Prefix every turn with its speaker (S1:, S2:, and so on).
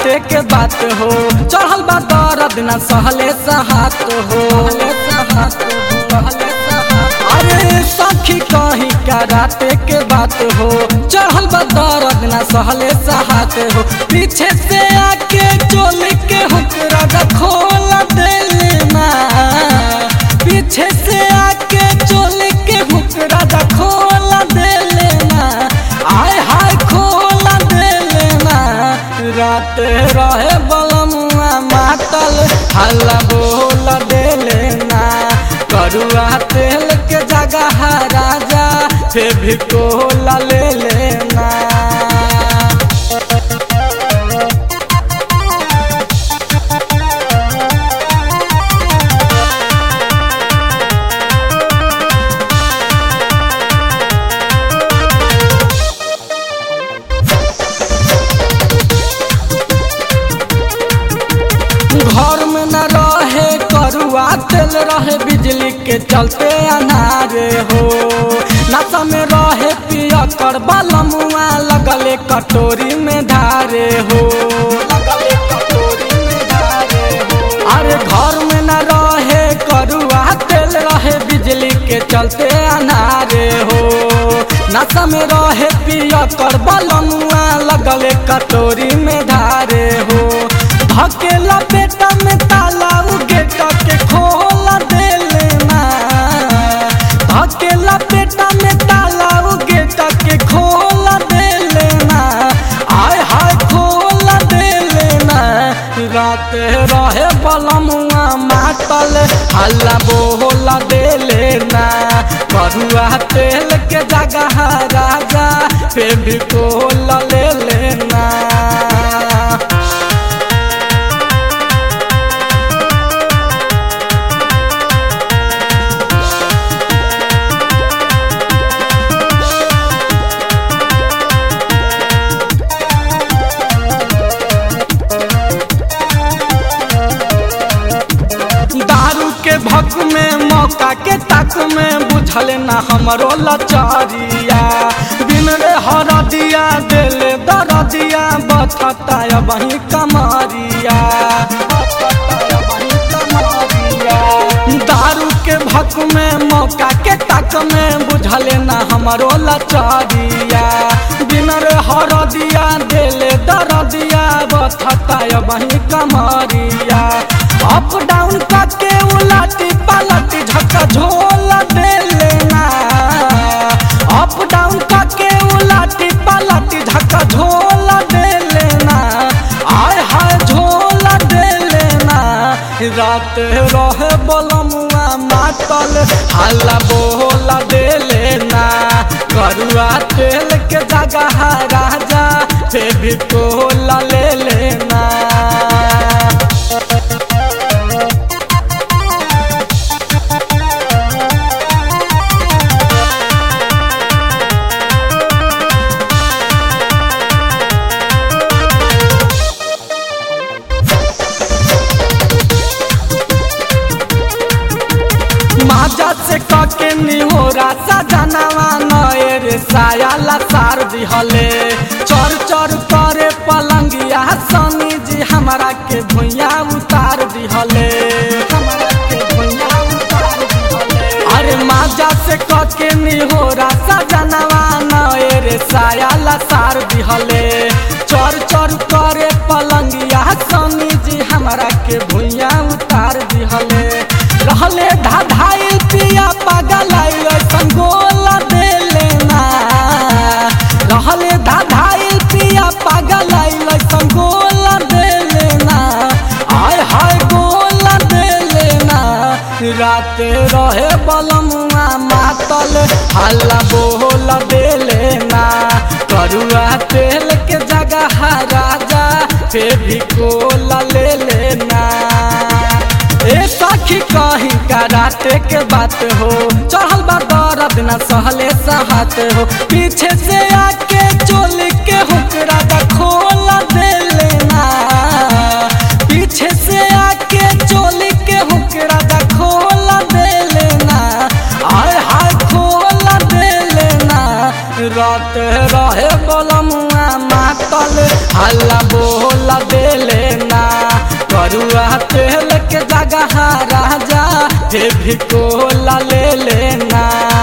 S1: राते के बात हो चढ़ल बा दर्द न सहले सहात हो अरे सखी कहीं का राते के बात हो चढ़ल बा दर्द न सहले सहात हो पीछे से आके चोली के हुकरा खोल देना पीछे से आके चोली के हुकरा खोल देना आय हाय खोल देना रात रहे बलमुआ मातल हल्ला बोल देना करुआ तेल के जगह राजा से भी कोला ले लेना घर में न रहे करुआ तेल रहे बिजली के चलते अनारे हो नशा में रहे पिया कर बलमुआ लगले कटोरी में धारे हो लगले कटोरी में धारे हो अरे घर में न रहे करुआ तेल रहे बिजली के चलते अनारे हो नशा में रहे पिया कर बलमुआ लगले कटोरी में धारे हो धकेला बेटा में ताला गेट के खोल दे लेना धकेला बेटा में ताला गेट के खोल दे लेना आय हाय खोल दे लेना रात रहे बलमुआ मातल हल्ला बोल दे लेना करुआ तेल के जगह राजा पे भी कोल ले लेना दारू के भक में मौका के तक में बुझल ना हमरो लचारिया बिन रे हर दिया दिल दर दिया बचता वही कमारिया दारू के भक में मौका के तक में बुझल ना हमरो लचारिया बिन रे हर दिया दिल दर दिया बचता वही कमारिया अप डाउन करके उलटी पलटी झक्का झोल दे लेना अप डाउन करके उलटी पलटी झक्का झोल दे लेना आय हाय झोल दे लेना रात रहे बलमुआ मातल हल्ला बोल दे लेना करुआ तेल के जगह राजा से भी कोल ले लेना माजा से कके निहोरा सजनवा नए रे सायाला सार दिहले चर चर करे पलंगिया सनी जी हमरा के भुइया उतार दिहले हमरा के भुइया उतार दिहले अरे माजा से कके निहोरा सजनवा नए रे सायाला सार दिहले चर चर करे पलंगिया सनी जी हमरा के भुइया उतार दिहले रहले धाधाई पिया पागल ऐसन गोल दे लेना रहले धाधाई पिया पागल ऐसन गोल दे लेना आय हाय गोल दे लेना रात रहे बलमुआ मातल हल्ला बोल दे लेना करुआ तेल के जगह राजा से भी कोल ले लेना ए सखी कहीं का राते के बात हो चढ़ल बा दर्द न सहले सहत हो पीछे से आके चोली के हुकरा दा खोल दे लेना पीछे से आके चोली के हुकरा दा खोल दे लेना आय हाय खोल दे लेना रात रहे बलमुआ मातल हल्ला बोल ला दे लेना करुआ तेल के जगह राजा हे भी कोला ले लेना